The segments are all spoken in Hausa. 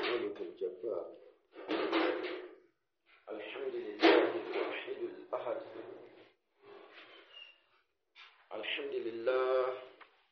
الملك الجبار الحمد لله الواحد الأحد الحمد لله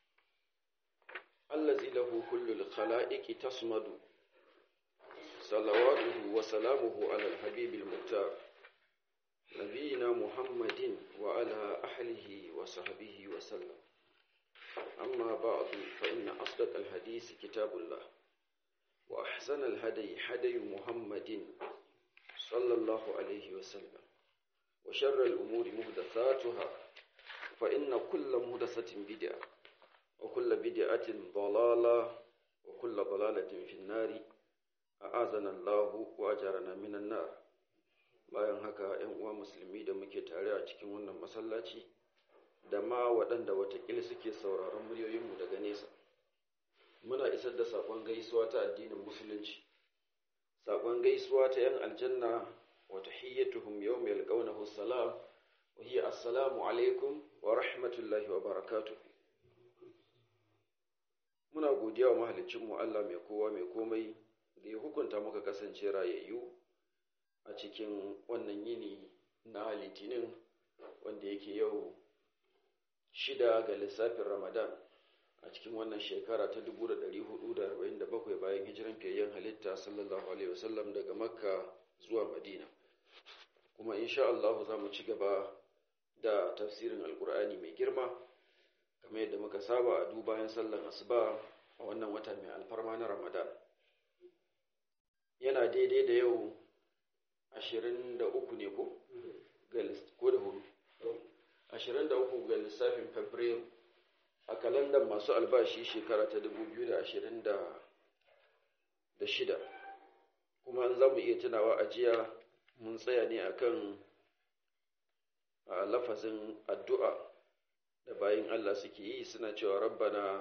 الذي له كل الخلائق تصمد صلواته وسلامه على الحبيب المختار نبينا محمد وعلى أهله وصحبه وسلم أما بعد فإن أصدق الحديث كتاب الله وأحسن الهدي هدي محمد صلى الله عليه وسلم وشر الأمور مهدثاتها فإن كل مهدثة بدعة وكل بدعة ضلالة وكل ضلالة في النار أعاذنا الله وأجرنا من النار bayan haka ‘yan uwa musulmi da muke tare a cikin wannan masallaci da ma waɗanda watakila suke sauraron muryoyinmu daga nesa muna isar da saƙon gaisuwa ta addinin musulunci saƙon gaisuwa ta ‘yan aljanna wa tahiyyatuhum yawma yalqawnahu salam wa hiya assalamu alaikum wa rahmatullahi wa barakatuh muna godiya wa mahaliccinmu Allah mai kowa mai komai da ya hukunta muka kasance rayayyu a cikin wannan yini na litinin wanda yake yau shida ga lissafin ramadan a cikin wannan shekara ta 1447 bayan hijiran fiyayyen halitta sallallahu alaihi wasallam daga makka zuwa madina kuma insha Allah za mu ci gaba da tafsirin alkur'ani mai girma kamar yadda muka saba a dubayan sallan asuba a wannan wata mai alfarma na ramadan yana daidai da yau ashirin da uku ne ko? ko da hudu ashirin da uku ga lissafin fabrairu a kalandar masu albashi shekara ta dubu biyu da ashirin da shida kuma an za mu iya tunawa a jiya mun tsaya ne akan a lafazin addu'a da bayan Allah suke yi suna cewa rabbana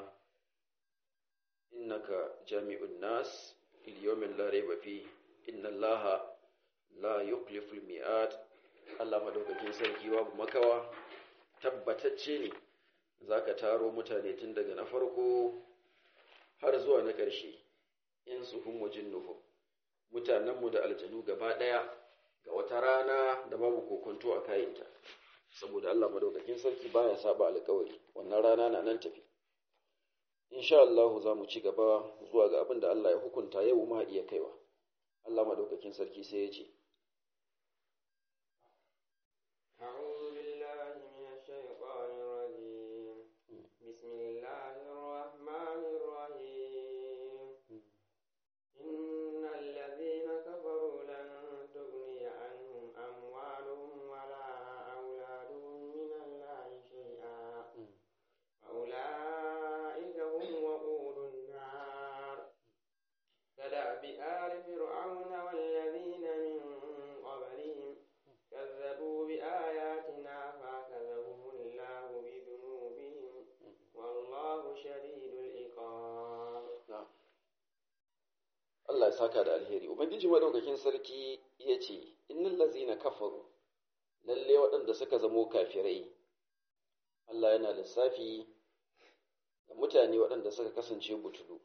innaka jami'un nas fil yawmin la rayba fi inna allaha la yukliful mi'ad Allah madaukakin sarki babu makawa tabbatacce ne zaka taro mutane tun daga na farko har zuwa na ƙarshe in su hum wajin nuhu mutanenmu da aljanu gaba ɗaya ga wata rana da babu kokonto a kayanta saboda Allah madaukakin sarki baya saba alƙawari wannan rana na nan tafi insha Allah za mu ci gaba zuwa ga abin da Allah ya hukunta yau ma iya kaiwa Allah madaukakin sarki sai ya ce Allah ya saka da alheri ubangiji madaukakin sarki ya ce innal ladzina kafaru lalle waɗanda suka zamo kafirai Allah yana lissafi da mutane waɗanda suka kasance butulu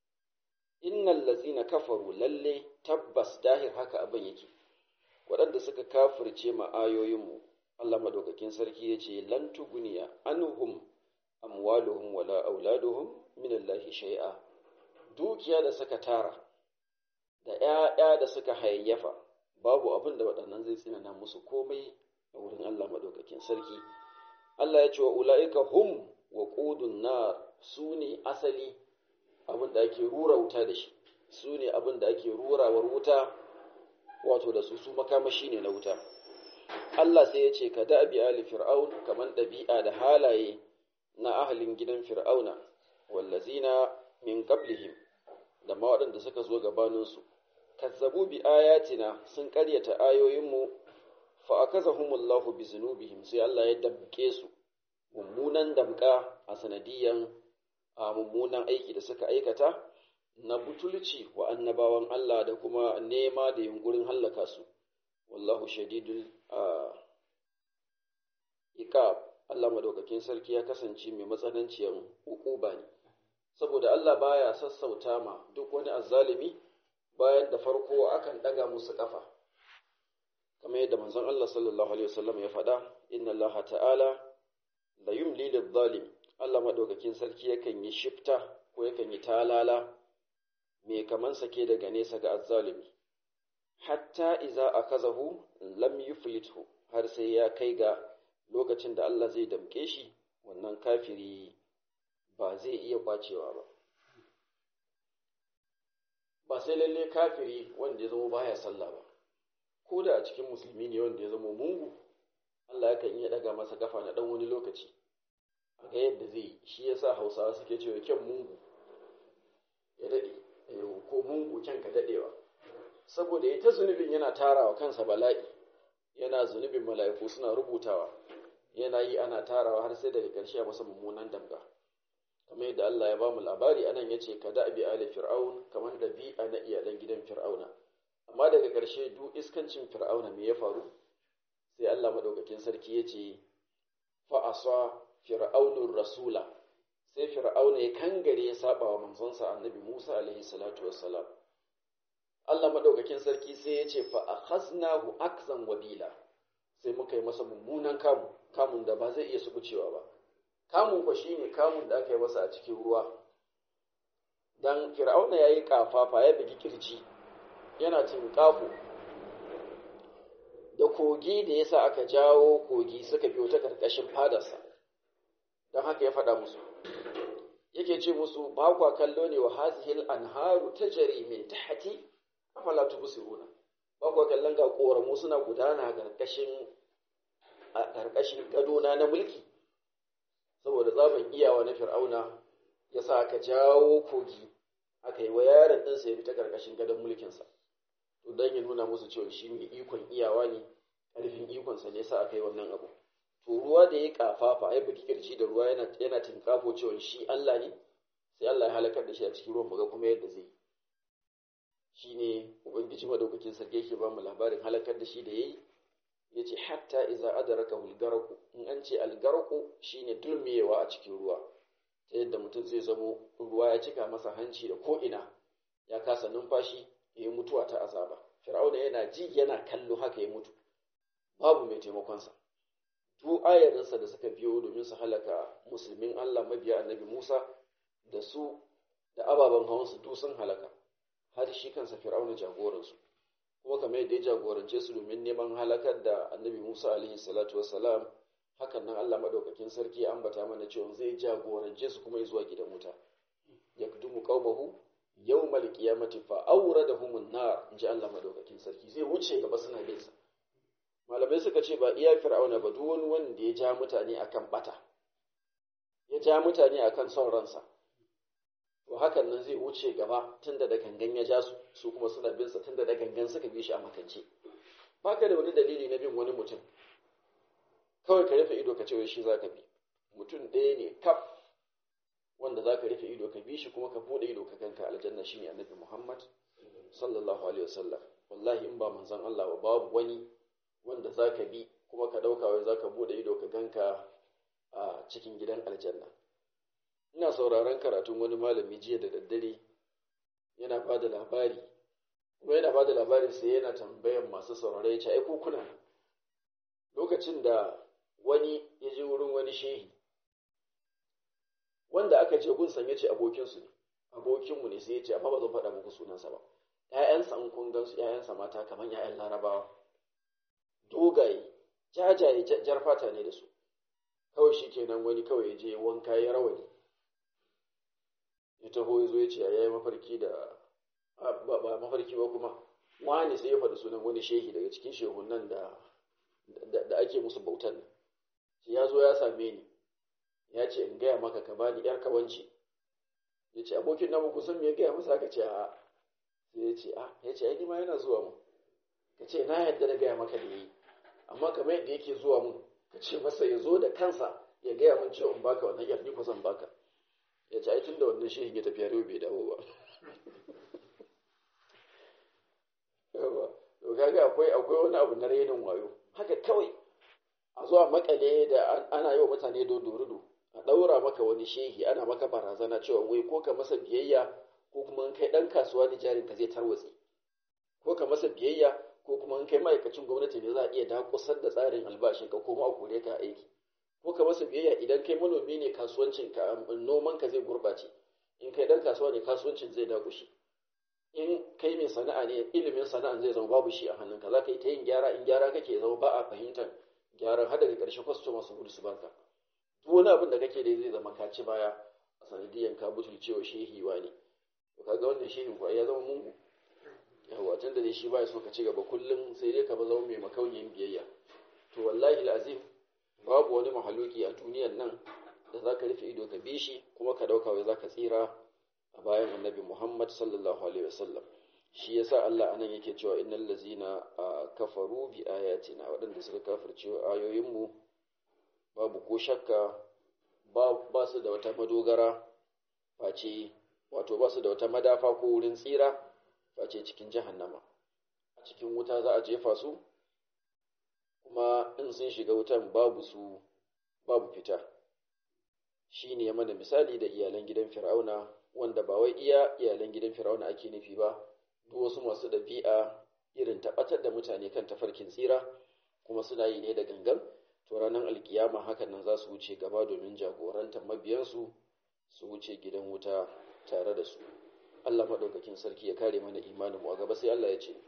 innal ladzina kafaru lalle tabbas dahir haka abin yake waɗanda suka kafirce ma ayoyinmu Allah madaukakin sarki ya ce lan tuguniya anhum amwaluhum wala auladuhum min Allah shay'a dukiya da suka tara da ‘ya'ya da suka hayayyafa babu abin da waɗannan zai tsinana musu komai a wurin Allah maɗaukakin sarki. Allah ya ce wa ula'ika hum wa ƙudun na su ne asali abin da ake rura wuta da shi, su ne abin da ake rurawar wuta wato da su su makamashi ne na wuta. Allah sai ya ce ka da'abi ali fir'aun kamar ɗabi'a da halaye na ahalin gidan fir'auna wallazina min qablihim da ma waɗanda suka zo gabaninsu kazzabu bi ayatina sun ƙaryata ayoyinmu fa akazahumullahu bi zunubihim sai Allah ya damke su mummunan damka a sanadiyan a mummunan aiki da suka aikata na butulci wa annabawan Allah da kuma nema da yunkurin hallaka su wallahu shadidul iqab Allah madaukakin sarki ya kasance mai matsananciyar hukuba ne saboda Allah baya sassauta ma duk wani azzalimi bayan da farko akan ɗaga musu ƙafa kamar yadda manzon Allah sallallahu alaihi wasallam ya faɗa inna Allah ta'ala la yumli lidh-dhalim Allah madaukakin sarki yakan yi shifta ko yakan yi talala me kaman sake daga nesa ga azzalimi hatta iza akazahu lam yuflithu har sai ya kai ga lokacin da Allah zai damke shi wannan kafiri ba zai iya kwacewa ba ba sai lalle kafiri wanda ya zama baya sallah ba ko da a cikin musulmi ne wanda ya zama mungu Allah yakan iya daga masa kafa na dan wani lokaci a ga yadda zai yi shi yasa Hausawa suke cewa kyan mungu ya dade ko mungu kyan ka dadewa saboda ya ta zunubin yana tarawa kansa bala'i yana zunubin mala'iku suna rubutawa yana yi ana tarawa har sai daga ƙarshe a masa mummunan damga kamar yadda Allah ya bamu labari anan yace ka da bi ali fir'aun kamar da bi na iyalan gidan fir'auna amma daga ƙarshe duk iskancin fir'auna me ya faru sai Allah madaukakin sarki yace fa asa fir'aunur rasula sai fir'auna ya kangare ya saba wa manzonsa annabi Musa alaihi salatu wassalam Allah madaukakin sarki sai ya ce fa akhaznahu akzan wabila sai muka yi masa mummunan kamu kamun da ba zai iya subucewa ba kamun kwa shine kamun da aka yi masa a cikin ruwa dan fir'auna yayi kafafa ya bigi kirji yana tinkafo da kogi da yasa aka jawo kogi suka biyo ta karkashin fadarsa don haka ya faɗa musu yake ce musu ba kwa kallo ne wa hazihil anharu tajri min tahti afala tubsiruna ba kwa kallon ga koramu suna gudana a karkashin a karkashin gadona na mulki saboda tsaban iyawa na fir'auna ya sa aka jawo kogi aka yi wa yaron ɗinsa ya fita karkashin gadon mulkinsa to don ya nuna musu cewa shi mai ikon iyawa ne ƙarfin ikonsa ne sa aka yi wannan abu to ruwa da ya kafafa ya bugi kirji da ruwa yana yana tinkafo cewa shi Allah ne sai Allah ya halakar da shi a cikin ruwan muga kuma yadda zai shine ubangiji madaukakin sarki yake ba mu labarin halakar da shi da yayi yace hatta iza adraka hulgaraku in an ce algaraku shine dulmiyewa a cikin ruwa ta yadda mutum zai zamo ruwa ya cika masa hanci da ko ina ya kasa numfashi ya yi mutuwa ta azaba fir'auna yana ji yana kallo haka ya mutu babu mai taimakonsa duk ayarinsa da suka biyo domin su halaka musulmin Allah mabiya annabi Musa da su da ababen hawansu duk sun halaka har shi kansa fir'auna jagoransu kuma kamar yadda ya jagorance su domin neman halakar da annabi Musa alaihi salatu wassalam hakan nan Allah madaukakin sarki ya ambata mana cewa zai jagorance su kuma zuwa gidan wuta yakdumu qaumahu yawmal qiyamati fa awradahum an-nar inji Allah madaukakin sarki zai wuce gaba suna bin sa malamai suka ce ba iya fir'auna ba duk wani wanda ya ja mutane akan bata ya ja mutane akan son ransa to hakan nan zai wuce gaba tunda da gangan ya ja su su kuma suna bin sa tunda da gangan suka bi shi a makance baka da wani dalili na bin wani mutum kawai ka rufe ido ka ce wai shi zaka bi mutum ɗaya ne kaf wanda zaka rufe ido ka bi shi kuma ka bude ido ka ganka aljanna shine annabi Muhammad sallallahu alaihi wasallam wallahi in ba manzon Allah ba babu wani wanda za ka bi kuma ka ɗauka wai za ka buɗe ido ka ganka a cikin gidan aljanna ina sauraron karatun wani malami jiya da daddare yana ba da labari kuma yana ba da labarin sai yana tambayan masu saurare ya ce ai kuna lokacin da wani ya je wurin wani shehi wanda aka je gunsan ya ce abokinsu ne abokinmu ne sai ya ce amma ba zan faɗa muku sunansa ba ‘ya'yansa in kun gansu ‘ya'yansa mata kamar ‘ya'yan larabawa dogaye jajaye jar fata ne da su kawai shi kenan wani kawai ya je wanka ya rawani ya taho ya zo ya ce ya yi mafarki da ba mafarki ba kuma wani sai ya faɗi sunan wani shehi daga cikin shehunan da da ake musu bautan nan ya zo ya same ni ya ce in gaya maka ka bani yar kawanci ya ce abokin namu kusan me ya gaya masa ka ce a sai ya ce a ya ce ai ma yana zuwa mu ka ce na yadda da gaya maka da yi amma kamar yadda yake zuwa mun ka ce masa ya zo da kansa ya gaya mun cewa in baka wannan yar ni ko zan baka ya ce ai tunda wannan shehin ya tafi yaro bai dawo ba yawa to kaga akwai akwai wani abu na rainin wayo haka kawai a zuwa makale da ana yi wa mutane dodorudo a ɗaura maka wani shehi ana maka barazana cewa wai ko ka masa biyayya ko kuma kai ɗan kasuwa ne jarin ka zai tarwatse ko ka masa biyayya ko kuma in kai ma'aikacin gwamnati ne za a iya dakusar da tsarin albashin ka ko ma a kore ka aiki ko ka masa biyayya idan kai manomi ne kasuwancin ka noman ka zai gurbace in kai dan kasuwa ne kasuwancin zai dakushe in kai mai sana'a ne ilimin sana'an zai zama babu shi a hannunka za ka yi ta yin gyara in gyara kake zama ba a fahimtar gyaran har daga ƙarshe kwastoma su gudu su barka duk wani abin da kake dai zai zama ka ci baya a sanadiyan ka butulcewa shehi ne to kaga wannan shehin kuwa ya zama mungu yawa tun da dai shi baya so ka ci gaba kullum sai dai ka ba zama mai makauniyin biyayya to wallahi azim babu wani mahaluki a duniyan nan da za ka rufe ido ka bi shi kuma ka dauka wai za ka tsira a bayan annabi muhammad sallallahu alaihi wasallam shi yasa Allah anan yake cewa innal lazina kafaru bi ayatina waɗanda suka kafirce ayoyinmu babu ko shakka ba su da wata madogara face wato ba su da wata madafa ko wurin tsira face cikin jahannama a cikin wuta za a jefa su kuma in sun shiga wutan babu su babu fita shi ne ya mana misali da iyalan gidan fir'auna wanda ba wai iya iyalan gidan fir'auna ake nufi ba duk wasu masu ɗabi'a irin tabbatar da mutane kan tafarkin tsira kuma suna yi ne da gangan to ranar alkiyama hakan nan za su wuce gaba domin jagorantar mabiyansu su wuce gidan wuta tare da su Allah maɗaukakin sarki ya kare mana imanin mu a gaba sai Allah ya ce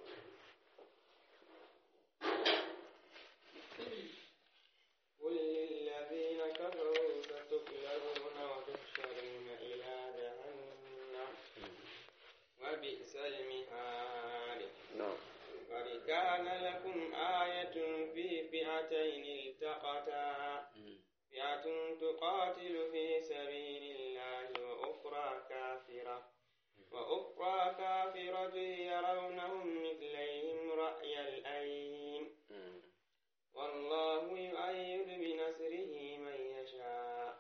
وبئس المهاد na'am قد كان لكم آية في فئتين التقتا فئة تقاتل في سبيل الله وأخرى كافرة وأخرى كافرة يرونهم مثليهم رأي العين والله يؤيد بنصره من يشاء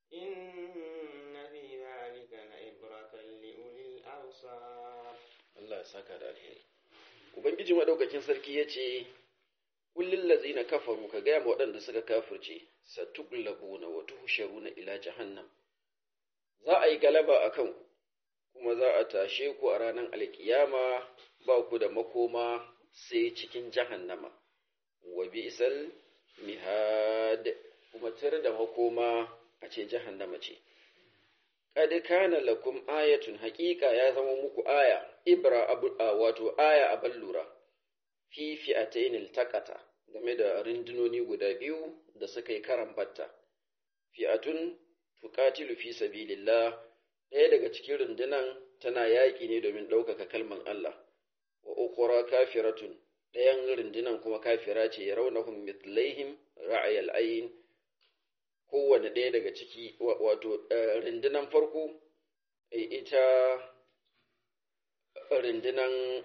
إن في ذلك لعبرة لأولي الأبصار Allah ya saka da alheri ubangiji madaukakin sarki ya ce kullin lazina kafaru ka gaya ma waɗanda suka kafirce satuglabuna wa tuhsharuna ila jahannam za a yi galaba a kanku kuma za a tashe ku a ranar alkiyama ba ku da makoma sai cikin jahannama wa bi'sal mihad kuma tar da makoma a ce jahannama ce qad kana lakum ayatun haqiqa ya zama muku aya ibra abu wato aya abal lura fi fi'atayn iltaqata game da rundunoni guda biyu da suka yi karan batta fi'atun tuqatilu fi sabilillah ɗaya daga cikin rundunan tana yaƙi ne domin ɗaukaka kalman Allah wa ukhra kafiratun ɗayan rundunan kuma kafira ce ya raunahum mithlaihim ra'ayal ayn kowane ɗaya daga ciki wato rundunan farko ita rundunan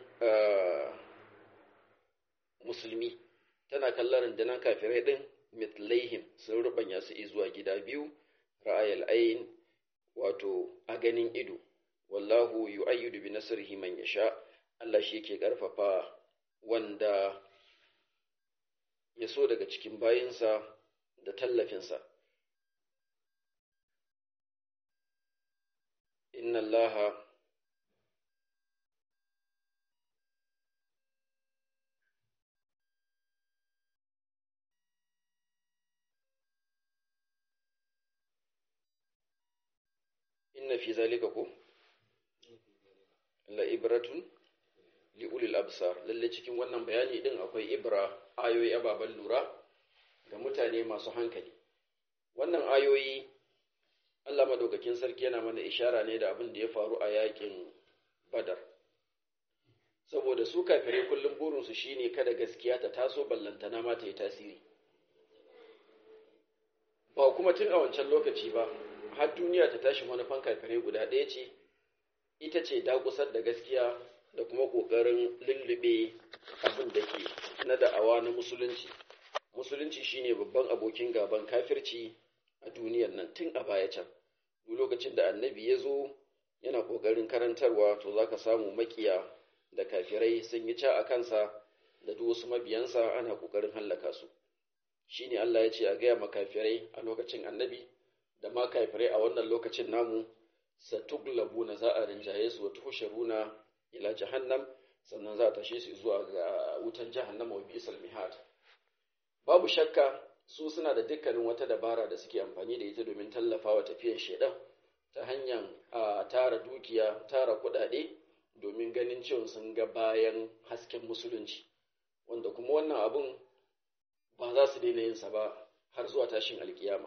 musulmi tana kallon rundunan kafirai ɗin mithlaihim sun rubanya su zuwa gida biyu ra'ayal ayn wato a ganin ido wallahu yu'ayyidu bi nasrihi man yasha Allah shi yake karfafa wanda ya so daga cikin bayinsa da tallafinsa inna allaha inna fi zalika ko la ibratun li ulil absar lalle cikin wannan bayani din akwai ibra ayoyi ababan lura ga mutane masu hankali wannan ayoyi Allah madaukakin sarki yana mana ishara ne da abin da ya faru a yakin badar saboda su kafirai kullum burinsu shine kada gaskiya ta taso ballantana ma ta yi tasiri ba kuma tun a wancan lokaci ba har duniya ta tashi manufan kafirai guda ɗaya ce ita ce dakusar da gaskiya da kuma ƙoƙarin lullube abin da ke na da'awa na musulunci musulunci shine babban abokin gaban kafirci a duniyar nan tun a baya can duk lokacin da annabi ya zo yana ƙoƙarin karantarwa to za ka samu makiya da kafirai sun yi ca a kansa da duk wasu mabiyansa ana ƙoƙarin hallaka su shine Allah ya ce a gaya makafirai a lokacin annabi da ma kafirai a wannan lokacin namu satuglabu na za a rinjaye su wata husharuna ila jahannam sannan za a tashe su zuwa ga wutan jahannama wa bisal mihad babu shakka su suna da dukkanin wata dabara da suke amfani da ita domin tallafawa tafiyar shedan ta hanyar a tara dukiya tara kuɗaɗe domin ganin cewa sun ga bayan hasken musulunci wanda kuma wannan abun ba za su daina yinsa ba har zuwa tashin alkiyama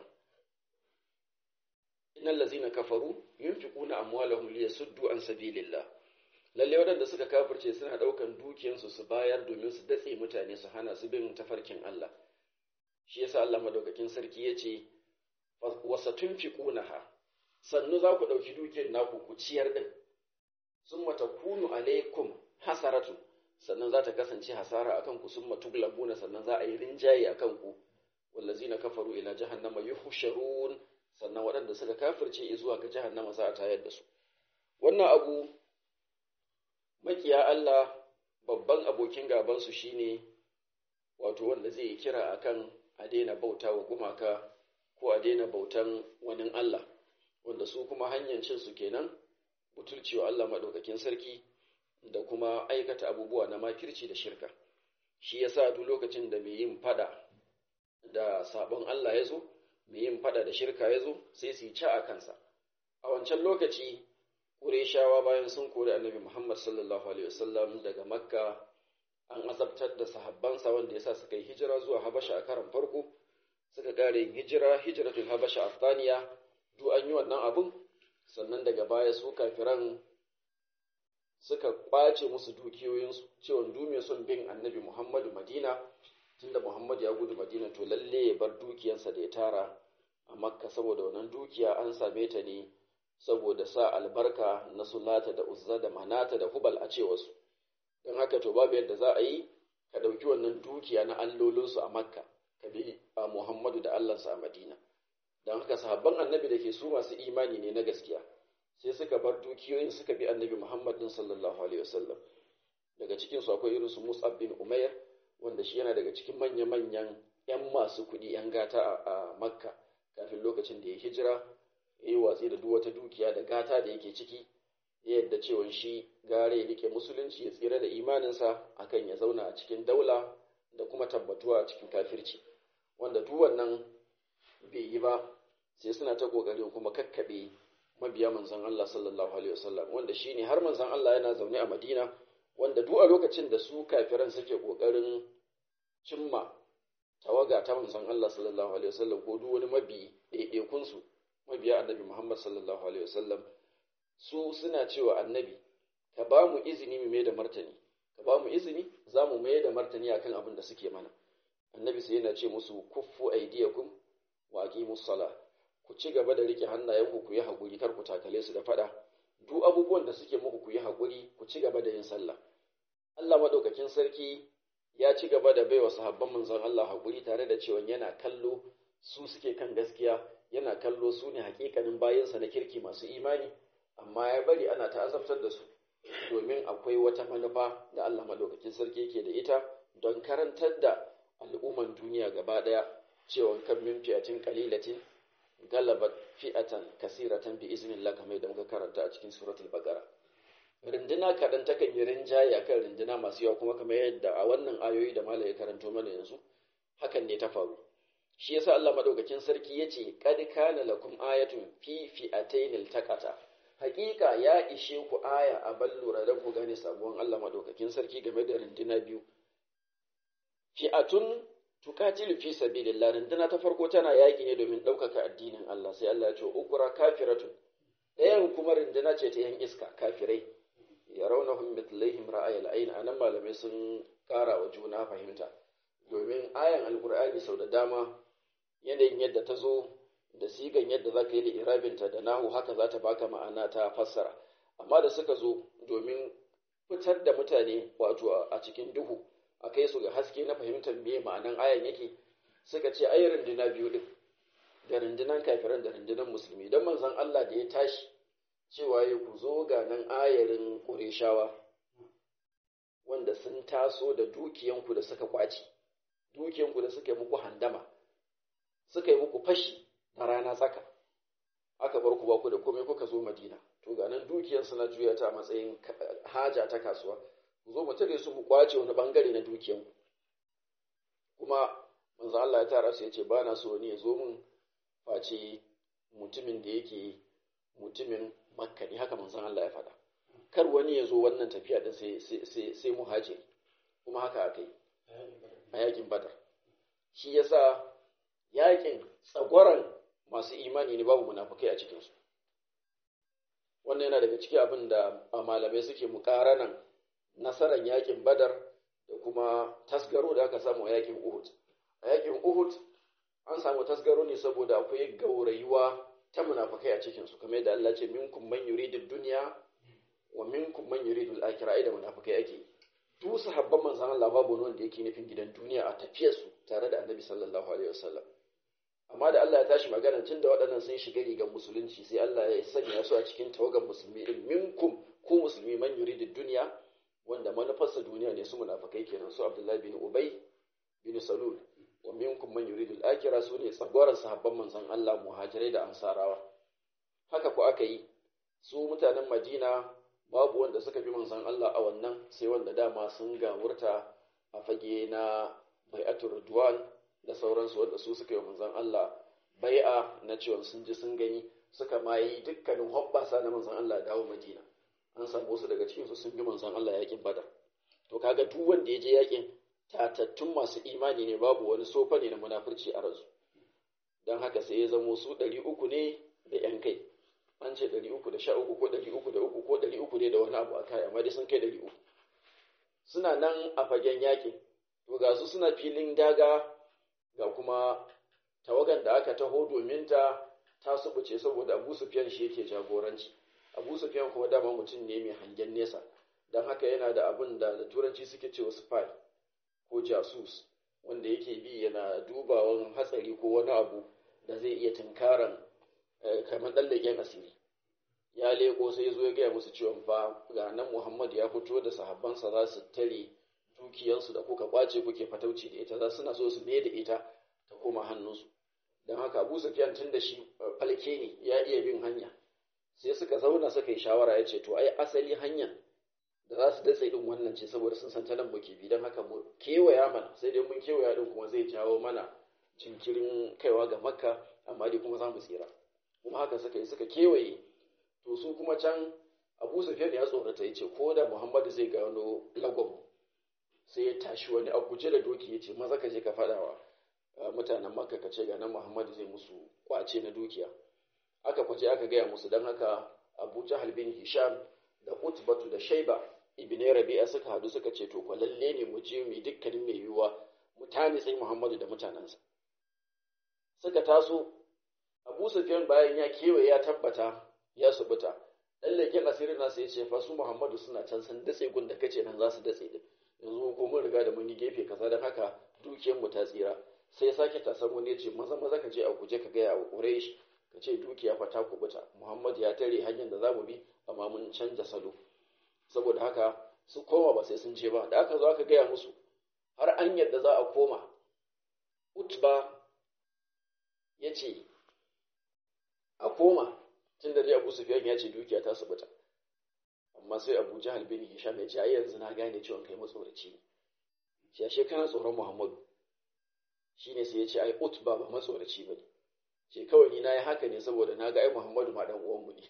innal ladzina kafaru yunfiquna amwalahum liyasuddu an sabilillah lalle waɗanda suka kafirce suna ɗaukan dukiyansu su bayar domin su datse mutane su hana su bin tafarkin Allah shi yasa Allah madaukakin sarki yace wasatunfiqunaha sannu za ku ɗauki dukiyar naku ku ciyar din summa takunu alaikum hasaratu sannan za ta kasance hasara akan ku summa tuglabuna sannan za a yi rinjaye akan ku wallazina kafaru ila jahannama yuhsharun sannan waɗanda suka kafirce zuwa ga jahannama za a tayar da su wannan abu makiya Allah babban abokin gabansu shine wato wanda zai yi kira akan a daina bauta wa gumaka ko a daina bautan wani Allah wanda su kuma hanyar cin su kenan butulcewa Allah maɗaukakin sarki da kuma aikata abubuwa na makirci da shirka shi yasa duk lokacin da mai yin fada da sabon Allah ya zo mai yin fada da shirka ya zo sai su yi ca a kansa a wancan lokaci Ƙureshawa bayan sun kori annabi Muhammad sallallahu Alaihi wasallam daga Makka an azabtar da sahabbansa wanda ya sa suka yi hijira zuwa Habasha a karan farko, suka ƙare yin hijira, hijiratul Habasha a Thaniya, duk an yi wannan abun, sannan daga baya su kafiran suka ƙwace musu dukiyoyinsu, cewa dume son bin annabi Muhammadu Madina, tunda Muhammadu ya gudu Madina to lalle ya bar dukiyarsa da ya tara a Makka saboda wannan dukiya an same ta ne saboda sa albarka na sulata da uzza da manata da hubal a cewarsu don haka to babu yadda za a yi ka ɗauki wannan dukiya na allolinsu a makka ka bi a muhammadu da allansa a madina don haka sahabban annabi da ke su masu imani ne na gaskiya sai suka bar dukiyoyin suka bi annabi muhammad din sallallahu alaihi wasallam daga cikin su akwai irin su mus'ab bin umair wanda shi yana daga cikin manya-manyan 'yan masu kuɗi 'yan gata a makka kafin lokacin da ya hijira ya yi watsi da duk wata dukiya da gata da yake ciki ya yadda cewa shi gare ya rike musulunci ya tsira da imaninsa akan ya zauna a cikin daula da kuma tabbatuwa a cikin kafirci wanda duk wannan bai yi ba sai suna ta kokarin kuma kakkaɓe mabiya manzon Allah sallallahu alaihi wasallam wanda shine har manzon Allah yana zaune a Madina wanda duk a lokacin da su kafiran suke kokarin cimma tawaga ta manzon Allah sallallahu alaihi wasallam ko duk wani mabi ɗaiɗaikun su mabiya annabi Muhammad sallallahu alaihi wasallam su suna cewa annabi ka ba mu izini mu mai da martani ka ba mu izini za mu mai da martani akan abin da suke mana annabi sai yana ce musu kuffu aydiyakum wa aqimus sala ku ci gaba da rike hannayenku ku yi hakuri kar ku takale su da fada duk abubuwan da suke muku ku yi hakuri ku ci gaba da yin sallah Allah madaukakin sarki ya ci gaba da baiwa sahabban manzon Allah hakuri tare da cewa yana kallo su suke kan gaskiya yana kallo su ne hakikanin bayansa na kirki masu imani amma ya bari ana ta azabtar da su domin akwai wata manufa da Allah madaukakin sarki yake da ita don karantar da al'umman duniya gaba daya cewa kan min fi'atin qalilatin galabat fi'atan kasiratan bi iznillah kamar da muka karanta a cikin suratul baqara rinduna kadan takan yi rinjaye akan rinduna masu yawa kuma kamar yadda a wannan ayoyi da malai ya karanto mana yanzu hakan ne ta faru shi yasa Allah madaukakin sarki yace qad kana lakum ayatun fi fi'atayn iltaqata haƙiƙa ya ishe ku aya a ballura don ku gane sabuwan Allah madaukakin sarki game da rinduna biyu fi'atun tuqatilu fi sabilillah rinduna ta farko tana yaƙi ne domin ɗaukaka addinin Allah sai Allah ya ce ukura kafiratun ɗayan kuma rinduna ce ta yan iska kafirai yarawnahum mithlaihim ra'ayil ayn anan malamai sun ƙara wa juna fahimta domin ayan alkur'ani sau da dama yanayin yadda ta zo da sigan yadda za ka yi da irabinta da nahu haka za ta baka ma'ana ta fassara amma da suka zo domin fitar da mutane wato a cikin duhu a kai su ga haske na fahimtar me ma'anan ayan yake suka ce ai runduna biyu din da rundunan kafiran da rundunan musulmi don manzon Allah da ya tashi cewa ya ku zo ga nan ayarin ƙureshawa wanda sun taso da dukiyanku da suka kwaci dukiyanku da suka yi muku handama suka yi muku fashi na rana tsaka aka bar ku ba ku da komai kuka zo madina to ga nan dukiyar suna juya ta matsayin haja ta kasuwa ku zo mu tare su mu kwace wani bangare na dukiyan kuma manzo Allah ya tara su ya ce ba na so ne ya zo mun face mutumin da yake mutumin makka ne haka manzon Allah ya faɗa kar wani ya zo wannan tafiya din sai sai sai muhajiri kuma haka aka yi a yakin badar shi yasa yakin tsagwaran masu imani ne babu munafukai a cikinsu wannan yana daga ciki abin da malamai suke mukaranan nasarar yakin badar da kuma tasgaro da aka samu a yakin uhud a yakin uhud an samu tasgaro ne saboda akwai gaurayuwa ta munafukai a cikinsu kamar yadda Allah ce minkum man yuridu dunya wa minkum man yuridu al-akhirah ai da munafukai ake duk sahabban manzon Allah babu wanda yake nufin gidan duniya a tafiyarsu tare da Annabi sallallahu alaihi wasallam amma da Allah ya tashi magana tun da waɗannan sun shiga rigar musulunci sai Allah ya sanya su a cikin tawagan musulmi din minkum ku musulmi man yuridu dunya wanda manufarsa duniya ne su munafikai kenan su Abdullahi bin Ubay bin Salul wa minkum man yuridu al-akhirah su ne tsagwaran sahabban manzon Allah muhajirai da ansarawa haka ku aka yi su mutanen Madina babu wanda suka bi manzon Allah a wannan sai wanda dama sun gawurta a fage na bai'atul ridwan da sauransu wanda su suka yi manzon Allah bai'a na cewa sun ji sun gani suka ma yi dukkanin hoɓɓasa na manzon Allah dawo Madina an samu wasu daga cikin su sun bi manzon Allah yakin Badar to kaga duk wanda ya je yakin tatattun masu imani ne babu wani sofa ne na munafurci a ransu don haka sai ya zamo su ɗari uku ne da ‘yan kai an ce ɗari uku da sha uku ko ɗari uku da uku ko ɗari uku ne da wani abu a kai amma dai sun kai ɗari uku suna nan a fagen yaƙi to ga su suna filin daga ga kuma tawagan da aka taho domin ta ta subuce saboda abu sufiyan shi yake jagoranci abu sufiyan kuma dama mutum ne mai hangen nesa don haka yana da abin da da turanci suke cewa spy ko jasus wanda yake bi yana dubawan hatsari ko wani abu da zai iya tunkaran kamar ɗan leƙen asiri ya leko sai zo ya gaya musu cewa fa ga nan muhammad ya fito da sahabbansa za su tare dukiyansu da kuka kwace kuke fatauci da ita za suna so su ne da ita ta koma hannunsu don haka abu sufiyan tun da shi falke ne ya iya bin hanya sai suka zauna suka yi shawara ya ce to ai asali hanyar da za su datse din wannan ce saboda sun san ta nan muke bi don haka mu kewaya mana sai dai mun kewaya din kuma zai jawo mana jinkirin kaiwa ga makka amma dai kuma za mu tsira kuma haka suka yi suka kewaye to su kuma can abu sufiyan ya tsorata ya ce ko da muhammadu zai gano lagon sai ya tashi wani a guje da doki ya ce maza ka je ka faɗawa mutanen makka ka ce ga nan muhammadu zai musu kwace na dukiya aka kwace aka gaya musu don haka abu jahal bin hisham da utbatu da shaiba ibn rabi'a suka hadu suka ce to lalle ne mu je mu dukkanin mai yiwuwa mutane sai muhammadu da mutanensa suka taso abu sufyan bayan ya kewaye ya tabbata ya subuta dan leken asirin nasa ya ce fa su muhammadu suna can sun datse gun da kace nan za su datse din yanzu ko mun riga da mun yi gefe kaza don haka dukiyar mu ta tsira sai sake tasar wani ya ce maza maza ka je a guje ka gaya wa quraish ka ce dukiya fa ta kubuta muhammad ya tare hanyar da za mu bi amma mun canja salo saboda haka su koma ba sai sun je ba da aka zo aka gaya musu har an yadda za a koma utba ya ce a koma tun da dai abu sufiyan ya ce dukiya ta subuta amma sai abu jahal bin hisham ya ce ai yanzu na gane cewa kai matsoraci ne shi ashe kana tsoron muhammadu shine sai ya ce ai utba ba matsoraci ba ne ce kawai ni na yi haka ne saboda na ga ai muhammadu ma dan uwanmu ne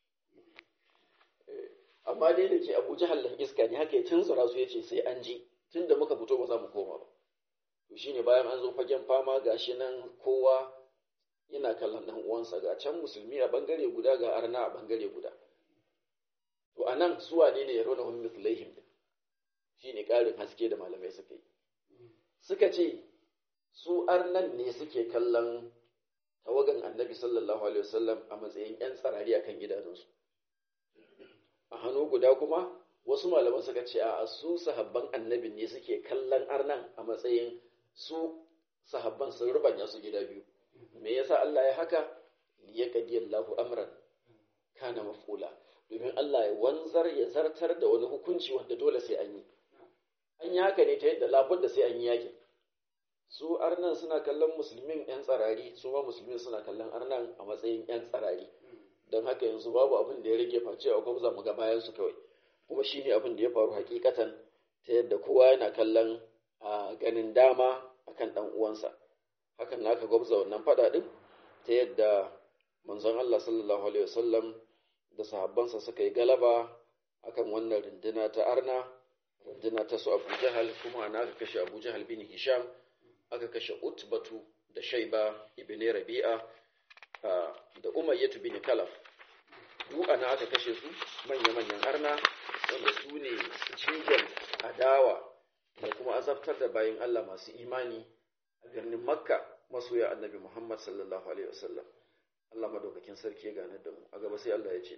amma dai da ke abu jahal dan iska ne haka ya tunzura su ya ce sai an ji tun da muka fito ba za mu koma ba to shine bayan an zo fagen fama gashi nan kowa yana kallon dan uwansa ga can musulmi a bangare guda ga arna a bangare guda to anan su wane ne yarona hum mithlaihim din shine karin haske da malamai suka yi suka ce su arnan ne suke kallon tawagan annabi sallallahu alaihi wasallam a matsayin yan tsarari akan idanunsu a hannu guda kuma wasu malaman suka ce a su sahabban annabin ne suke kallon arnan a matsayin su sahabban sun rubanya su gida biyu me yasa Allah ya haka liyaqdi Allahu amran kana maf'ula domin Allah ya wanzar ya zartar da wani hukunci wanda dole sai an yi an yi haka ne ta yadda labudda sai an yi yakin su arnan suna kallon musulmin yan tsarari su ma musulmin suna kallon arnan a matsayin yan tsarari don haka yanzu babu abin da ya rage face a gwamza mu ga bayan su kawai kuma shine abin da ya faru hakikatan ta yadda kowa yana kallon a ganin dama akan dan uwansa hakan na aka gwabza wannan fada din ta yadda manzon Allah sallallahu alaihi wasallam da sahabbansa suka yi galaba akan wannan runduna ta arna runduna ta su Abu Jahal kuma ana aka kashe Abu Jahal bin Hisham aka kashe Utbatu da Shaiba ibn Rabi'a da Umayyah bin Kalaf duk ana aka kashe su manya-manyan arna wanda su ne jigon adawa da kuma azabtar da bayan Allah masu imani a birnin Makka masoya annabi Muhammad sallallahu alaihi wasallam Allah madaukakin sarki ya gane da mu a gaba sai Allah ya ce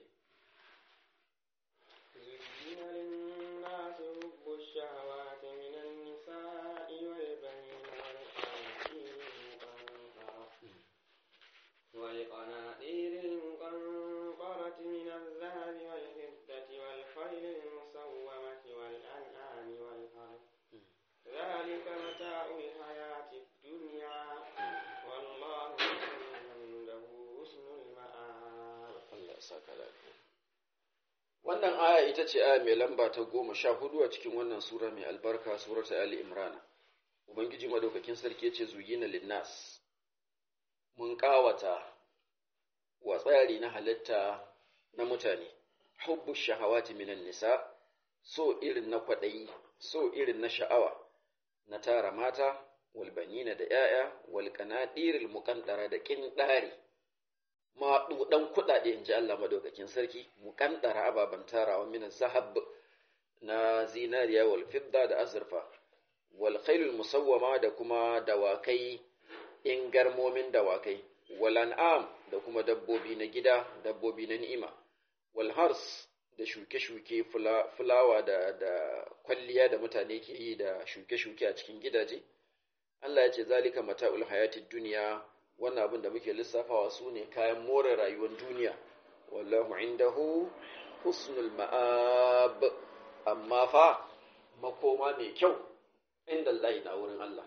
والقناطير المقنطرة من الذهب والفضة والخيل المسومة والأنعام والحرث ذلك متاع الحياة الدنيا والله عنده حسن المآب Allah ya saka lafiya wannan aya ita ce aya mai lamba ta goma sha hudu a cikin wannan sura mai albarka surata Ali Imran Ubangiji madaukakin sarki ya ce zuyina linnas mun kawata wa tsari na halitta na mutane hubbu shahawati minan nisa so irin na kwaɗayi so irin na sha'awa na tara mata walbanina da ‘ya'ya walƙanaɗiril muƙandara da ƙinɗari maɗuɗan kuɗaɗe in ji Allah madaukakin sarki muƙandara ababen tarawa minan zahab na zinariya wal fidda da azurfa wal khailul musawwama da kuma dawakai in garmomin dawakai wal an'am da kuma dabbobi na gida dabbobi na ni'ima wal hars da shuke-shuke fulawa da, da kwalliya da mutane ke yi da shuke-shuke a cikin gidaje Allah ya ce zalika mata'ul hayatid duniya wannan abin da muke lissafawa su ne kayan more rayuwar duniya wallahu indahu husnul ma'ab amma fa makoma mai kyau inda Allah na wurin Allah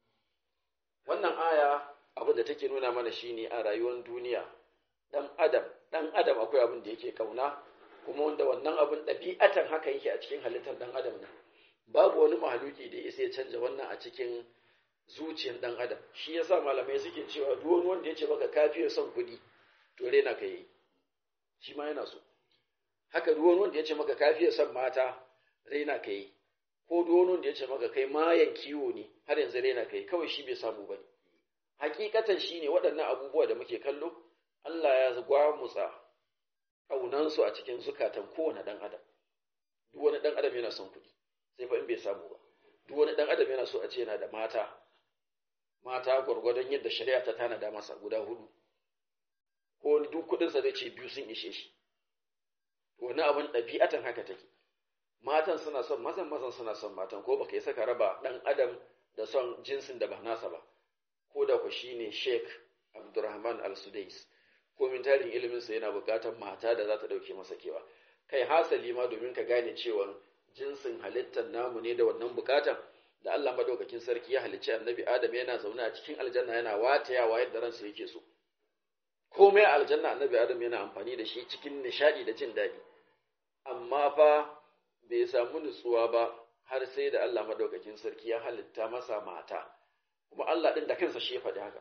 wannan aya abin da take nuna mana shine a rayuwar duniya dan adam dan adam akwai abin da yake kauna kuma wanda wannan abin ɗabi'atan haka yake a cikin halittar dan adam ne babu wani mahaluki da ya ya canja wannan a cikin zuciyar dan adam shi yasa malamai suke cewa duk wani wanda ya ce maka kafi son kuɗi to rena ka yi shi ma yana so haka duk wani wanda ya ce maka kafi son mata rena ka yi ko duk wani wanda ya ce maka kai mayan kiwo ne har yanzu rena ka yi kawai shi bai samu ba ne hakikatan shi ne waɗannan abubuwa da muke kallo Allah ya gwamutsa ƙaunansu a cikin zukatan kowane ɗan adam duk wani ɗan adam yana son kuɗi sai fa in bai samu ba duk wani ɗan adam yana so a ce yana da mata mata gwargwadon yadda shari'a ta tanada masa guda hudu ko duk kuɗinsa zai ce biyu sun ishe shi wani abin ɗabi'atan haka take matan suna son mazan mazan suna son matan ko baka yi saka raba ɗan adam da son jinsin da ba nasa ba ko da ku shine Sheikh Abdurrahman Al-Sudais ko min tarin ilimin sa yana buƙatar mata da za ta dauke masa kewa kai hasali ma domin ka gane cewa jinsin halittar namu ne da wannan buƙatan da Allah madaukakin sarki ya halicci Annabi Adam yana zaune a cikin aljanna yana watayawa yadda ransa yake so komai aljanna Annabi Adam yana amfani da shi cikin nishadi da jin daɗi amma fa bai samu nutsuwa ba har sai da Allah madaukakin sarki ya halitta masa mata kuma Allah ɗin da kansa shi ya faɗi haka.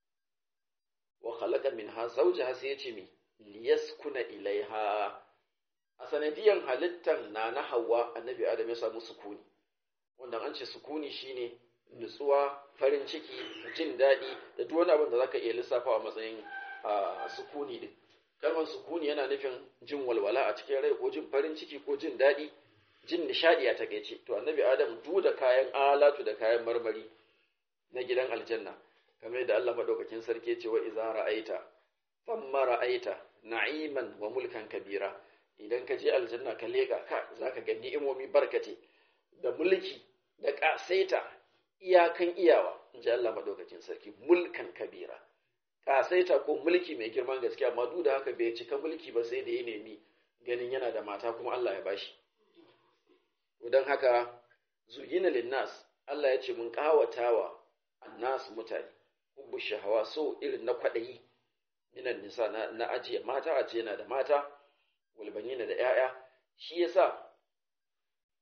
Wa khalaqa minha zawjaha sai ya ce mi liyaskuna ilaiha a sanadiyan halittan na na Hawwa annabi Adam ya samu sukuni wanda an ce sukuni shine nutsuwa farin ciki jin daɗi da duk wani abin da zaka iya lissafa a matsayin sukuni din kalmar sukuni yana nufin jin walwala a cikin rai ko jin farin ciki ko jin daɗi jin nishaɗi a takaice to annabi Adam duk da kayan alatu da kayan marmari na gidan aljanna kamar da Allah madaukakin sarki ce wa iza ra'aita thumma ra'aita na'iman wa mulkan kabira idan ka je aljanna ka leka ka zaka ga ni'imomi barkate da mulki da kasaita iyakan iyawa inji Allah madaukakin sarki mulkan kabira kasaita ko mulki mai girman gaske amma duk da haka bai cika mulki ba sai da ya nemi ganin yana da mata kuma Allah ya bashi don haka zuyina linnas Allah ya ce mun kawatawa annas mutane hubbu shahawa so irin na kwaɗayi minan nisa na, na ajiye mata a ce yana da mata walbanina da ‘ya'ya shi yasa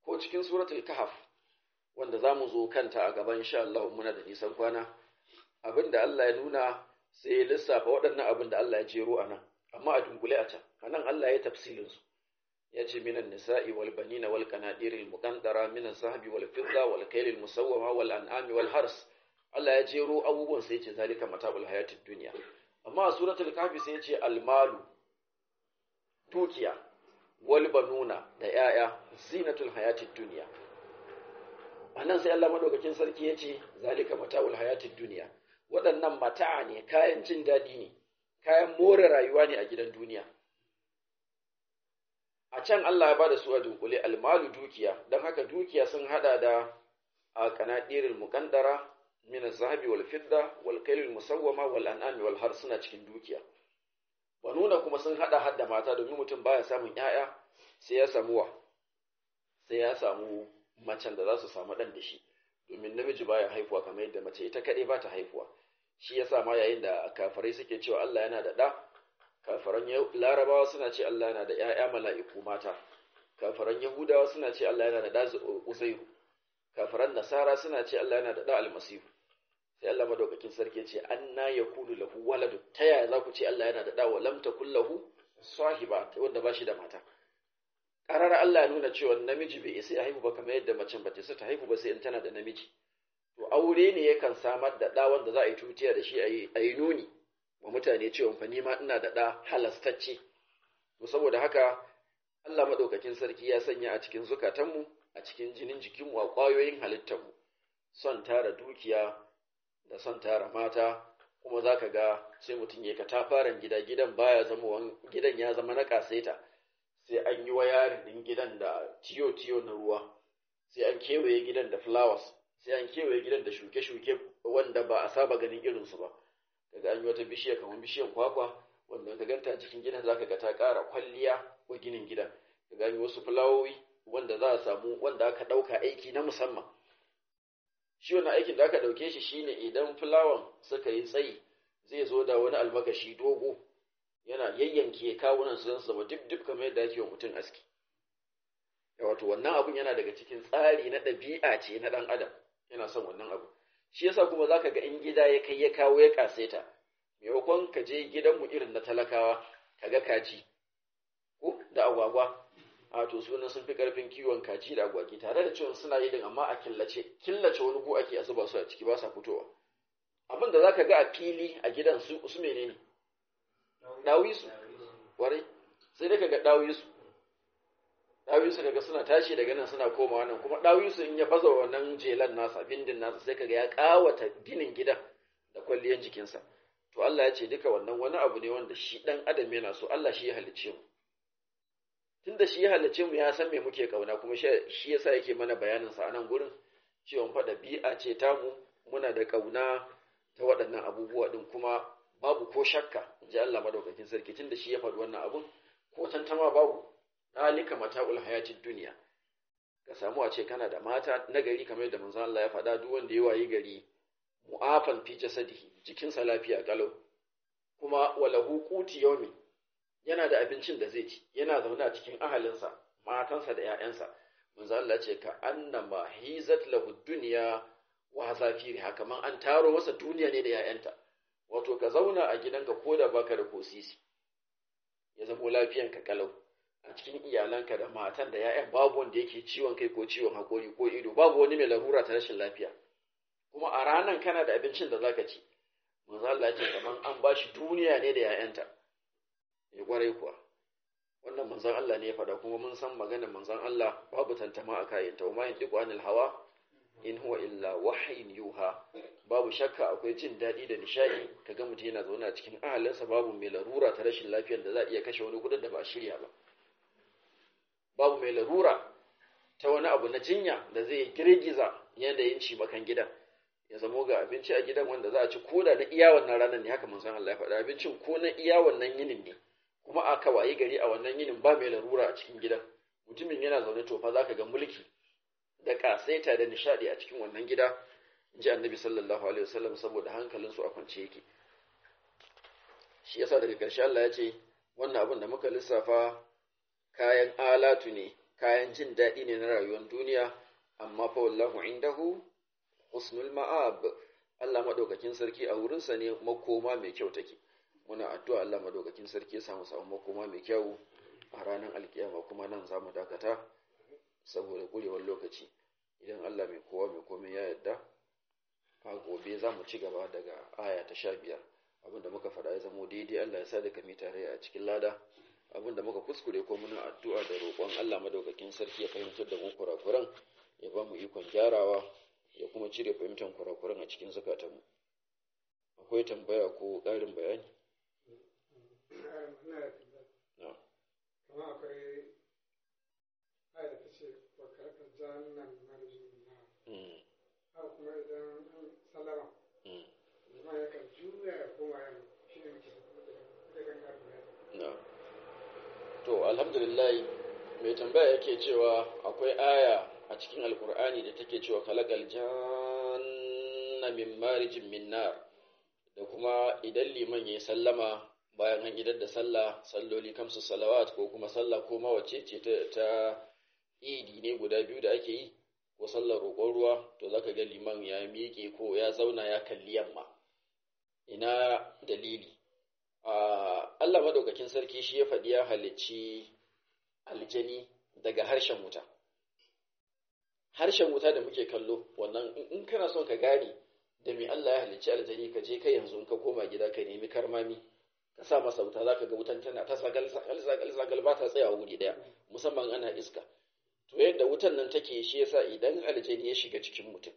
ko cikin suratul kahf wanda za mu zo kanta a gaban insha Allah muna da nisan kwana abinda Allah ya nuna sai ya lissafa waɗannan abin da Allah ya jero a nan amma a dunkule a can a nan Allah ya tafsilin su ya ce minan nisa'i wal banina wal qanadiril muqantara minan sahabi wal fidda wal kaylil musawwama wal an'ami wal hars Allah ya jero abubuwan sai ya ce zalika mata'ul hayatid dunya amma a suratul kahfi sai ya ce al malu dukiya wal banuna da yaya zinatul hayatid dunya anan sai Allah madaukakin sarki ya ce zalika mata'ul hayatid dunya waɗannan mata'a ne kayan jin daɗi ne kayan more rayuwa ne a gidan duniya a can Allah ya ba da su a dunkule almalu dukiya don haka dukiya sun hada da a kanadirin muƙandara min zahabi wal fidda wal kailil musawwama wal an'ami wal har suna cikin dukiya banuna kuma sun hada hadda mata domin mutum baya samun 'ya'ya sai ya samu wa sai ya samu macen da za su samu ɗan da shi domin namiji baya haifuwa kamar yadda mace ita kaɗai ba ta haifuwa shi yasa ma yayin da kafirai suke cewa Allah yana da ɗa kafiran larabawa suna ce Allah yana da ‘ya'ya mala'iku mata kafiran yahudawa suna ce Allah yana da ɗa uzairu kafiran nasara suna ce Allah yana da ɗa almasihu sai Allah madaukakin sarki ce anna yakunu lahu waladu ta yaya za ku ce Allah yana da ɗa wa lam takul lahu sahiba wanda ba shi da mata karar Allah ya nuna cewa namiji bai isa ya haihu ba kamar yadda macen ba ta isa ta haihu ba sai in tana da namiji to aure ne yakan samar da ɗa wanda za a yi tutiya da shi a yi nuni wa mutane cewa fa ni ma ina da ɗa halastacce to saboda haka Allah maɗaukakin sarki ya sanya a cikin zukatanmu a cikin jinin jikinmu a ƙwayoyin halittarmu son tara dukiya da son tara mata kuma za ka ga sai mutum ya katafaren gida gidan baya zama gidan ya zama na ƙasaita sai an yi wayarin ɗin gidan da tiyo-tiyo na ruwa sai an kewaye gidan da flowers sai an kewaye gidan da shuke-shuke wanda ba a saba ganin irinsu ba daga an yi wata bishiya kamar bishiyar kwakwa wanda ka ganta cikin gidan zaka ga ta ƙara kwalliya wa ginin gidan daga an yi wasu fulawoyi wanda za a samu wanda aka ɗauka aiki na musamman shi wannan aikin da aka ɗauke shi shine idan fulawan suka yi tsayi zai zo da wani almakashi dogo yana yayyanke kawunan su zama duk duk kamar yadda ake wa mutum aski wato wannan abun yana daga cikin tsari na ɗabi'a ce na ɗan adam yana son wannan abu shi yasa kuma zaka ga in gida ya kai ya kawo ya kaseta maimakon ka je gidanmu irin na talakawa ka ga kaji ko da agwagwa a to sunan sun fi karfin kiwon kaji da agwagi tare da cewa suna yi din amma a killace killace wani gu ake a zuba su a ciki ba sa fitowa abin da zaka ga a fili a gidan su su menene dawisu warai sai dai kaga dawisu dawisu kaga suna tashi daga nan suna komawa nan kuma dawisu in ya baza wannan jelan nasa bindin nasa sai kaga ya kawata ginin gidan da kwalliyan jikinsa to Allah ya ce duka wannan wani abu ne wanda shi dan adam yana so Allah shi ya halicce mu tunda shi ya halicce mu ya san me muke kauna kuma shi yasa yake mana bayanin sa a nan gurin cewa fa bi'a ce tamu muna da kauna ta waɗannan abubuwa din kuma babu ko shakka ji Allah madaukakin sarki tunda shi ya faɗi wannan abun ko tantama babu dalika mata'ul hayatid dunya ka samu a ce kana da mata na gari kamar yadda manzon Allah ya faɗa duk wanda ya wayi gari mu'afan fi jasadihi jikinsa lafiya kalau kuma walahu quti yawmi yana da abincin da zai ci yana zaune a cikin ahalinsa matansa da 'ya'yansa manzo Allah ce ka annama hizat lahu dunya wa zafiri haka man an taro masa duniya ne da 'ya'yanta wato ka zauna a gidanka ko da baka da kosisi ya zamo lafiyanka kalau a cikin iyalanka da matan da 'ya'yan babu wanda yake ciwon kai ko ciwon hakori ko ido babu wani mai larura ta rashin lafiya kuma a ranan kana da abincin da zaka ci manzo Allah ce kaman an bashi duniya ne da 'ya'yanta ya kwarai kuwa wannan manzon Allah ne ya faɗa kuma mun san maganar manzon Allah babu tantama a kayanta wa ma yantiqu anil hawa in huwa illa wahyin yuha babu shakka akwai jin daɗi da nishaɗi kaga mutum yana zaune a cikin ahalinsa babu mai larura ta rashin lafiyar da za a iya kashe wani gudun da ba shirya ba babu mai larura ta wani abu na jinya da zai girgiza yanayin cimakan gidan ya zamo ga abinci a gidan wanda za a ci koda na iya wannan ranar ne haka manzon Allah ya faɗa abincin ko na iya wannan yinin ne kuma aka wayi gari a wannan yinin ba mai larura a cikin gidan mutumin yana zaune to fa zaka ga mulki da kasaita da nishadi a cikin wannan gida ji annabi sallallahu alaihi wasallam saboda hankalin su a kwance yake shi yasa daga ƙarshe Allah ya ce wannan abin da muka lissafa kayan alatu ne kayan jin daɗi ne na rayuwar duniya amma fa wallahu indahu husnul ma'ab Allah madaukakin sarki a wurinsa ne makoma mai kyau take muna addu'a Allah madaukakin sarki ya samu samu makoma mai kyau a ranar alkiyama kuma nan za mu dakata saboda gurewar lokaci idan Allah mai kowa mai komai ya yarda a gobe za mu ci gaba daga aya ta sha biyar abinda muka faɗa ya zamo daidai Allah ya sa da kami tare a cikin lada abinda muka kuskure ko muna addu'a da roƙon Allah madaukakin sarki ya fahimtar da mu kurakuran ya ba mu ikon gyarawa ya kuma cire fahimtar kurakuran a cikin zukatanmu akwai tambaya ko ƙarin bayani kama akwai aya ta ce wa karkar jannan marjin na haka kuma idan an salama zama ya kan juya ya koma yamma shi ne muke da kan karfi na to alhamdulillah mai tambaya yake cewa akwai aya a cikin alkur'ani da take cewa khalaqal janna min marijin min nar da kuma idan liman yayi sallama bayan an idar da sallah salloli kamsu salawat ko kuma sallah ko mawace ce ta, ta idi ne guda biyu da ake yi ko sallar roƙon ruwa to zaka ga liman ya miƙe ko ya zauna ya kalli yamma ina dalili Allah madaukakin sarki shi ya faɗi ya halicci aljani daga harshen wuta harshen wuta da muke kallo wannan in kana son ka gane da me Allah ya halicci aljani ka je kai yanzu in ka koma gida ka nemi karmami ka sa masa wuta zaka ga wutan tana ta sagal sagal sagal sagal ba ta tsaya wuri daya musamman ana iska to yadda wutan nan take shi yasa idan aljani ya shiga cikin mutum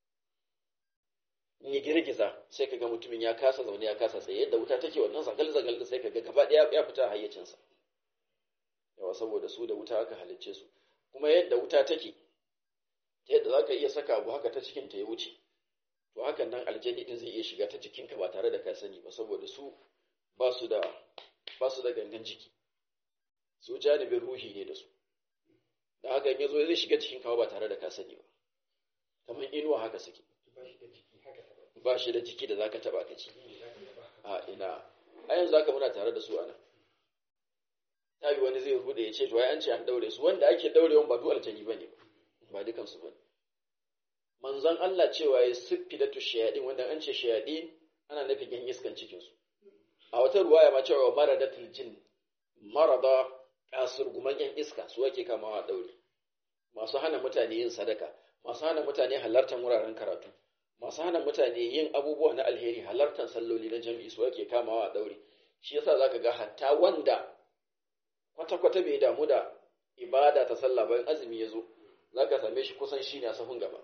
ni girgiza sai kaga mutumin ya kasa zaune ya kasa tsaye yadda wuta take wannan sagal sagal sai kaga gaba daya ya fita hayyacinsa yawa saboda su da wuta aka halicce su kuma yadda wuta take ta yadda zaka iya saka abu haka ta cikin ta ya wuce to hakan nan aljani din zai iya shiga ta jikinka ba tare da ka sani ba saboda su ba su da ba su da gangan jiki su janibin ruhi ne da su da haka in yazo zai shiga cikin kawo ba tare da ka sani ba kamar inuwa haka suke ba shi da jiki da zaka taba ka ci a ina a yanzu zaka muna tare da su anan ta yi wani zai rude ya ce to ai an ce an daure su wanda ake daurewan ba duk aljani bane ba dukan su bane manzon Allah cewa ya siffi da tushayadin wanda an ce shayadin ana nufin yan iskan cikin su a wata ruwaya ma cewa maradatul jin marada kasurguman yan iska su ake kamawa daure masu hana mutane yin sadaka masu hana mutane halartar wuraren karatu masu hana mutane yin abubuwa na alheri halartar salloli na jami'i su ake kamawa a daure shi yasa zaka ga hatta wanda kwata-kwata bai damu da ibada ta sallah bayan azumi ya zo zaka same shi kusan shi ne a sahun gaba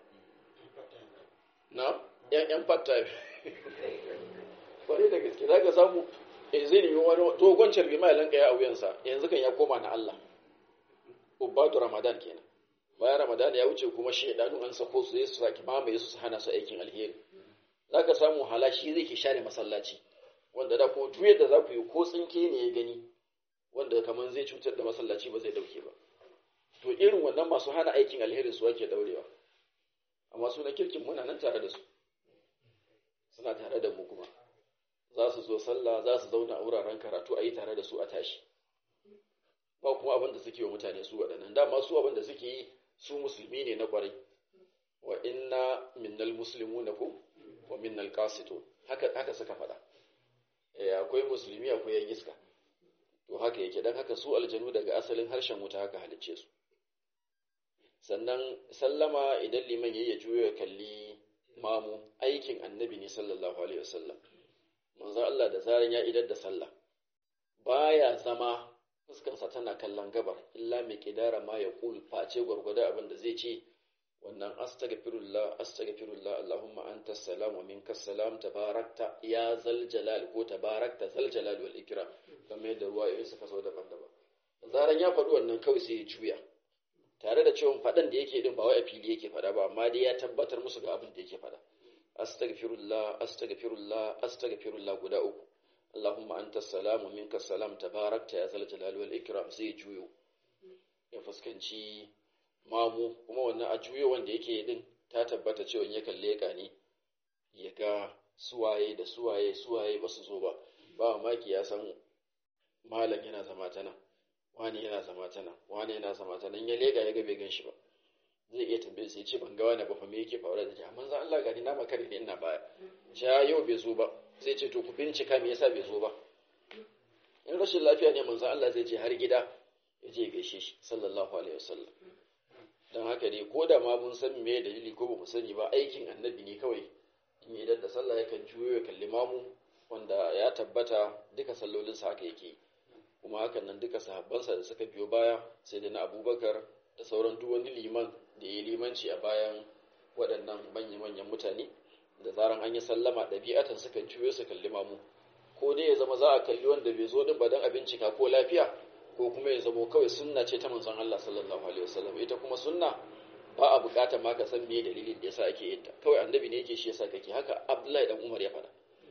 na yan yan fatta kwarai da gaske zaka samu in zai nemi wani dogon carbi mai lanka ya a wuyansa yanzu kan ya koma na Allah ubbatu ramadan kenan bayan ramadan ya wuce kuma shaidanu an sako su su saki mamaye su hana su aikin alheri zaka samu halashi zai ke share masallaci wanda da kuma duk yadda za ku yi ko tsinke ne ya gani wanda kamar zai cutar da masallaci ba zai dauke ba to irin wannan masu hana aikin alheri su ake daurewa amma su na kirkin muna nan tare da su suna tare da mu kuma za su zo sallah za su zauna a wuraren karatu a yi tare da su a tashi ba kuma abin da suke wa mutane su waɗannan dama su abin da suke yi su musulmi ne na ƙwarai wa inna minnal muslimuna ko wa minnal qasitun haka haka suka faɗa eh akwai musulmi akwai yan iska to haka yake dan haka su aljanu daga asalin harshen wuta haka halicce su sannan sallama idan liman yayi ya juyo ya kalli mamu aikin annabi ne sallallahu alaihi wasallam manzo Allah da zaran ya idar da sallah baya zama fuskarsa tana kallon gabar illa mai kidara ma ya kul face gwargwada abin da zai ce wannan astaghfirullah astaghfirullah allahumma anta salam wa minka salam tabarakta ya zal jalal ko tabarakta zal jalal wal ikram kamar yadda ruwa yayin suka zo daban-daban zaran ya faɗi wannan kawai sai ya juya tare da cewa faɗan da yake din ba wai a fili yake faɗa ba amma dai ya tabbatar musu ga abin da yake faɗa astaghfirullah astaghfirullah astaghfirullah guda uku Allahumma anta salamu minka salam tabarakta ya zal jalal wal ikram sai juyo ya fuskanci mamu kuma wannan a juyo wanda yake din ta tabbata cewa ya kalle ka ne ya ga suwaye da suwaye suwaye ba su zo ba ba maki ya san malam yana zama ta nan wani yana zama ta nan wani yana zama ta nan ya lega ya ga bai gan shi ba zai iya tambaye sai ce ban ga wani ba fa me yake faruwa da jama'a manzo Allah gani na makare ne ina baya ja yau bai zo ba zai ce to ku bincika me yasa bai zo ba in rashin lafiya ne manzo Allah zai je har gida ya je gaishe shi sallallahu alaihi wasallam dan haka ne ko da ma mun san me dalili ko ba mu sani ba aikin annabi ne kawai in idan da sallah yakan juyo ya kalli mamu wanda ya tabbata duka sallolinsa haka yake kuma hakan nan duka sahabbansa da suka biyo baya sai da na abubakar da sauran duk wani liman da ya yi limanci a bayan waɗannan manya-manyan mutane da zaran an yi sallama ɗabi'atan sukan juyo su kalli mamu ko dai ya zama za a kalli wanda bai zo din ba don a bincika ko lafiya ko kuma ya zamo kawai sunna ce ta manzon Allah sallallahu alaihi wasallam ita kuma sunna ba a bukatar ma ka san me dalilin da yasa ake yin ta kawai annabi ne yake shi yasa kake haka Abdullahi dan Umar ya faɗa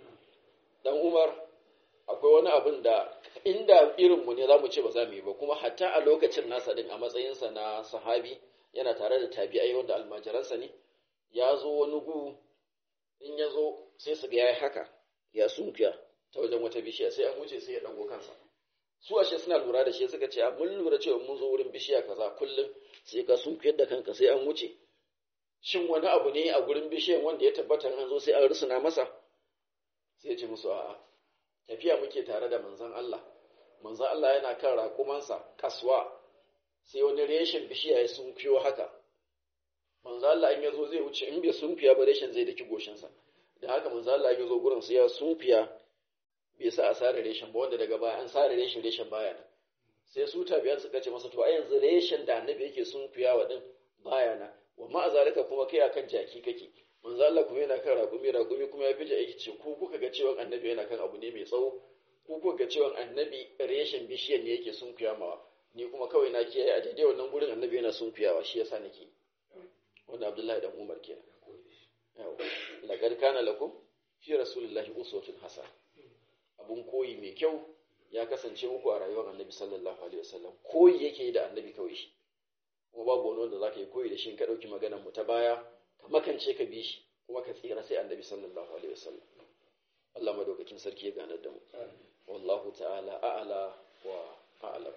dan Umar akwai wani abin da inda irin mu ne zamu ce ba za mu yi ba kuma hatta a lokacin nasa din a matsayinsa na sahabi yana tare da tabi'ai wanda almajiransa ne ya zo wani gu in ya zo sai su ga yayi haka ya sunkuya ta wajen wata bishiya sai an wuce sai ya dago kansa su ashe suna lura da shi suka ce mun lura cewa mun zo wurin bishiya kaza kullum sai ka sunkuyar da kanka sai an wuce shin wani abu ne a gurin bishiyan wanda ya tabbata an zo sai an rusuna masa sai ya ce musu a'a tafiya muke tare da manzon Allah manzon Allah yana kan raƙumansa kaswa sai wani reshen bishiya ya sunkuyo haka manzon Allah in ya zo zai wuce in bai sunkuya ba reshen zai daki goshinsa da haka manzon Allah ya zo gurin sai ya sunkuya bai sa a sare reshen ba wanda daga baya an sare reshen reshen baya nan sai su tabiyan suka ce masa to a yanzu reshen da annabi yake sunkuyawa din baya nan wa ma zalika kuma kai akan jaki kake manzo Allah kuma yana kan raƙumi raƙumi kuma ya fije aiki ce ku kuka ga cewa annabi yana kan abu ne mai tsawo ku kuka ga cewa annabi reshen bishiyar ne yake sunkuya mawa ni kuma kawai na kiyaye a daidai wannan gurin annabi yana sunkuyawa shi yasa nake wanda Abdullahi dan Umar kenan yawa laqad kana lakum fi rasulillahi uswatun hasana abun koyi mai kyau ya kasance muku a rayuwar annabi sallallahu alaihi wasallam koyi yake yi da annabi kawai shi kuma babu wani wanda zaka yi koyi da shi in ka dauki maganar mu ta baya ka makance ka bi shi kuma ka tsira sai annabi sallallahu alaihi wasallam Allah madaukakin sarki ya ganar da mu wallahu ta'ala a'la wa a'lam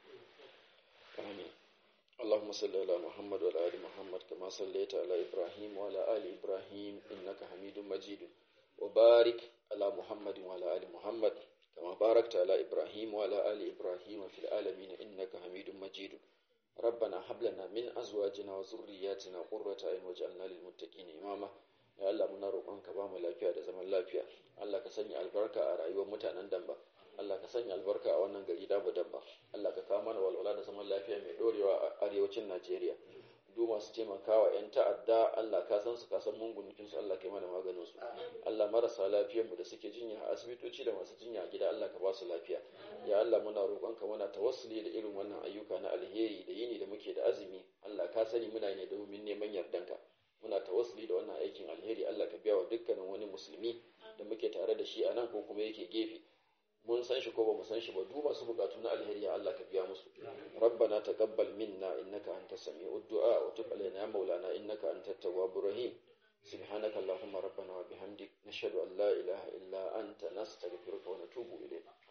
amin اللهم صل على محمد وعلى ال محمد كما صليت على ابراهيم وعلى ال ابراهيم انك حميد مجيد وبارك على محمد وعلى ال محمد كما باركت على إبراهيم وعلى آل إبراهيم في العالمين إنك حميد مجيد ربنا هب لنا من أزواجنا وذرياتنا قرة أعين واجعلنا للمتقين إماما ya Allah muna roƙonka ba mu lafiya da zaman lafiya Allah ka sanya albarka a rayuwar mutanen Damba Allah ka sanya albarka a wannan gari da mu Damba Allah ka kawo mana walwala da zaman lafiya mai dorewa a arewacin Najeriya duk masu taimakawa 'yan ta'adda Allah ka san su ka san mungun su Allah kai mana maganin su Allah marasa lafiyar mu da suke jinya a asibitoci da masu jinya a gida Allah ka ba su lafiya ya Allah muna roƙonka muna tawassuli da irin wannan ayyuka na alheri da yini da muke da azumi Allah ka sani muna ne domin neman yardanka muna tawassuli da wannan aikin alheri Allah ka biya wa dukkanin wani musulmi da muke tare da shi a nan ko kuma yake gefe mun san shi ko ba mu san shi ba duk masu bukatu na alheri ya Allah ka biya musu rabbana taqabbal minna innaka antas sami'ud du'a wa tub alaina ya maulana innaka antat tawwabur rahim سبحانك اللهم ربنا وبحمدك نشهد أن لا إله إلا أنت نستغفرك ونتوب إليك